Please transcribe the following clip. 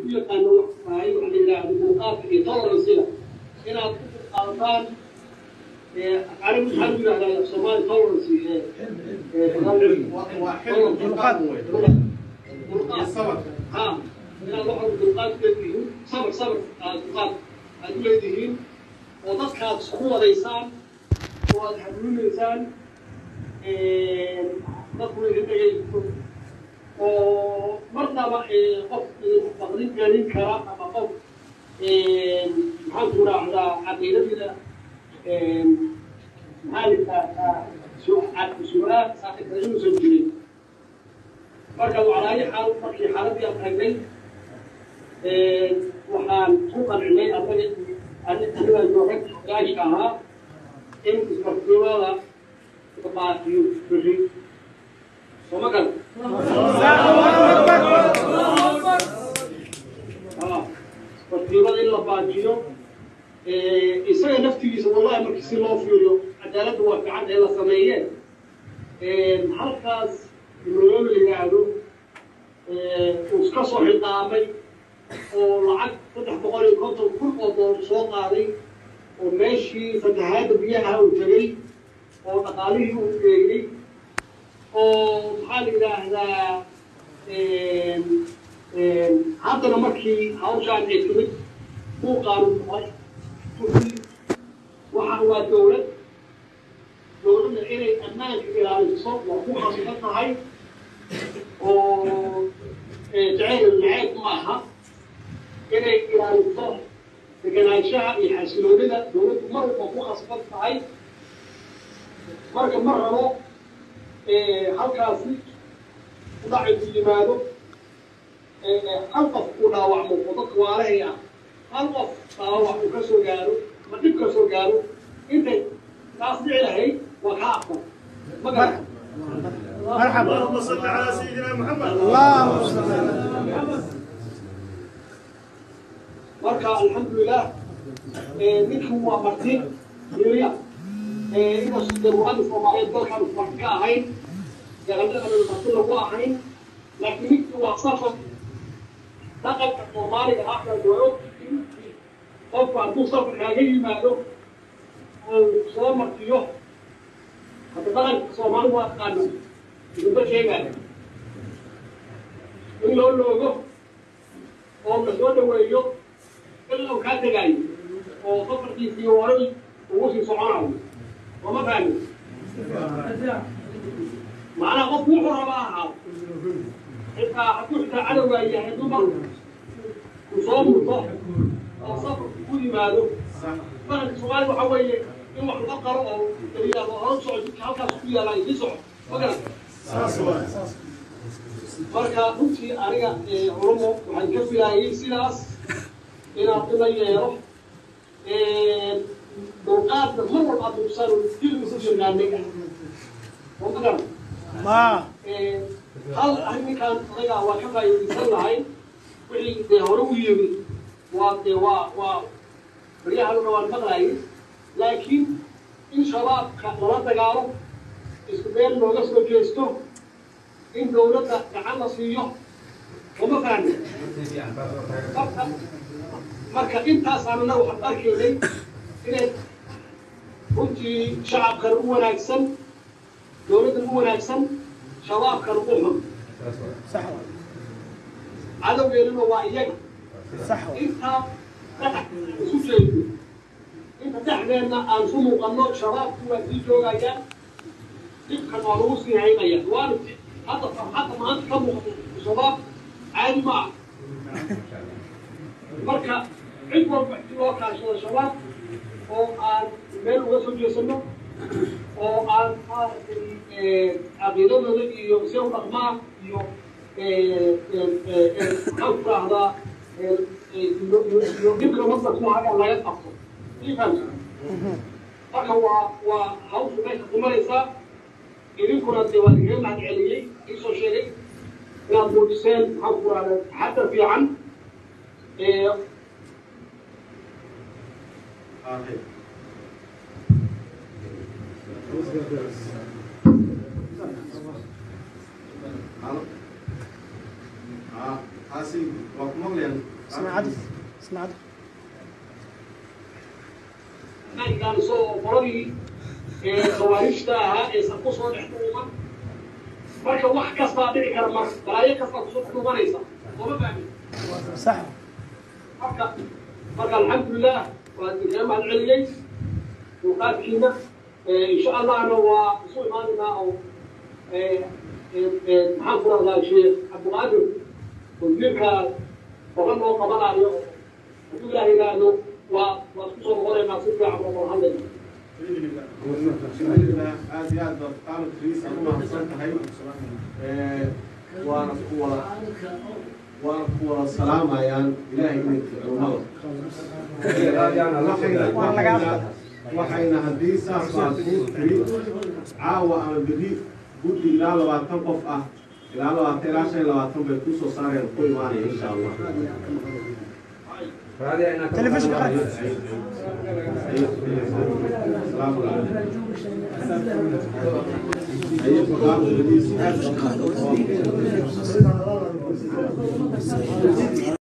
yaqaano wax tahay waxa la yidhaahdo muuqaalka iyo toleransiga inaad ku qaadataan anigu maxaa lagu yidhahdaa soomaali tolerancy ha inaad waxa dulqaad leedihiin sabr sabr aad dulqaad aad u leedihiin oo dadkaad isku wadaysaan oo aad hanuunaysaan dadku idin dhegaysto oo marnaba qof baqdin gelin kara ama qof maxaan ku raacdaa caqiidadida maxaa su-aal saaxiibka inuusan jirin marka waclaayo xaal markii xaaladii aan tagnay waxaan ku qancinay anaga aniga joogay gaashka ahaa in isbartimada baaqiyo beri sooma gal isbartimada in la baajiyo isaga naftigiisa wallahi markii si loo fiiriyo cadaaladda waa fiican ee la sameeyeen halkaas loo yidhaahdo uu iska soo xiqaamay oo lacag saddex boqol iyo konton kun oo doolar soo qaaday oo meeshii fatahaadda biyaha uu tegey oo dhaqaalihii uu geeyey oo maxaa la yidhaahdaa haddana markii hawshaan ay timid uu qaanuun noqday waxa waa dowlad dowladda inay ammaanka ilaaliso waa ku khasban tahay oo jacayl naceeb ma aha inay ilaaliso deganaanshaha iyo xasiloonida dowladdu mar walba ku khasban tahay marka ma rabo halkaasi udhaci ku yimaado hal qof uu dhaawacmo oo dadka waalahay ah hal qof dhaawac uu ka soo gaaro ama dhib ka soo gaaro intay taas dhici lahayd waa kaa aqbal ma garata مرحبا اللهم صل على سيدنا محمد اللهم صل على محمد marka alxamdulilah ninkii waa marti yiriya inkastoo daruurada soomaaliyeed dalkan marti ka ahayn gaqaldhaqan marti lagu ahayn laakiin ninkii waa safar dhaqanka soomaaliga ahna waa og qofku hadduu safar kaaga yimaado oo soo martiyo hadda dhaqanka soomaalidu waa taqaana idinba sheegaya in loo loogo oo la soo dhaweeyo ilaa uu kaa tegaayo oo safarkiisii horay ugu sii soconayo sooma fahmi macnaha qofku wuxuu rabaa ahaa xitaa hadduu xitaa cadowgaa yahay dumar uu soo murto oo safarku ku yimaado dhaqanka soomaaliya waxa weeye in wax laga qaro oo yidhaahdo hore soco jidka halkaas ku yaala isii soco ma garan marka runtii aniga culumo waxaan ka filaayay sidaas inaad ila yeelo dulqaadka mar walba aad dulsaan dilmi ku yaqaanay ah oo ma garan ما hal arrinkan anaga waa ka faa'iidaysan lahay wixii dee hore u yimi waa dee waa waa baryahanuna waan maqlayay laakiin in shabaabka lala dagaalo isku meel looga soo jeesto in dowladda gacan la siiyo uma fahmi marka marka intaasaan anaga waxaan arkaynay inay runtii shacabkana u wanaagsan dowladdan u wanaagsan shabaabkana u xun صح cadowgeennuna waa iyaga صح intaa dhex isu jeedo inta dhexdeenna aan su muuqanno shabaabku waa sii joogayaan dhibkan waa lagu sii haynaya waana hadda farxadda maanta ka muuqato shabaab caadi ma ah marka cid walba si loo kaashado shabaab oo aan meel uga soo jeesano oo aan maaragtay caqiidadooda iyo si u dhaqmaa iyo maxaan ku rahdaa iyo dhibka masar ku haga laga qabto ii fahamsa marka waa waa hawshu meesha ku maraysaa idinkuna dee waa igaga mahad celiyey iisoo sheegay inaad muujiseen maxaan ku rahdaa taxadar fiican ها caasi waa ku maqlayaan اسمع عدل اسمع عدل ninkaan isagoo qoladii ee khawaarijta ahaa aysan ku soo dhex dhuuman marka wax kastaa dhici kara marka balaayo kastaa kusoo dhex dhuumanaysa sooma fahmin صح marka marka alxamdulilah waa idinkaga mahad celiyey dulqaadkiina insha allahna waa isu imaanaynaa oo maxaan ku rahdaa sheekh cabdiqaadir wasiirka horan loo qabanayo hadduu ilaah yidhaahdo waa waa isku soo noqonaynaa si fiican oo kala hadlayna alxamdulilah aad iyo aad baad qaanad riis aad u mahadsan tahay waana ku wada waana ku wada salaamayaan ilaahay idinka culimada waxayna waxayna haddii saas baa kuu tiri caawa ama berri guddi ilaa labaatan qof ah ilaa labaatan ilaa shan iyo labaatan bay kusoo saareen ku imaanaya insha allah تلفزيون قاعد Thank you.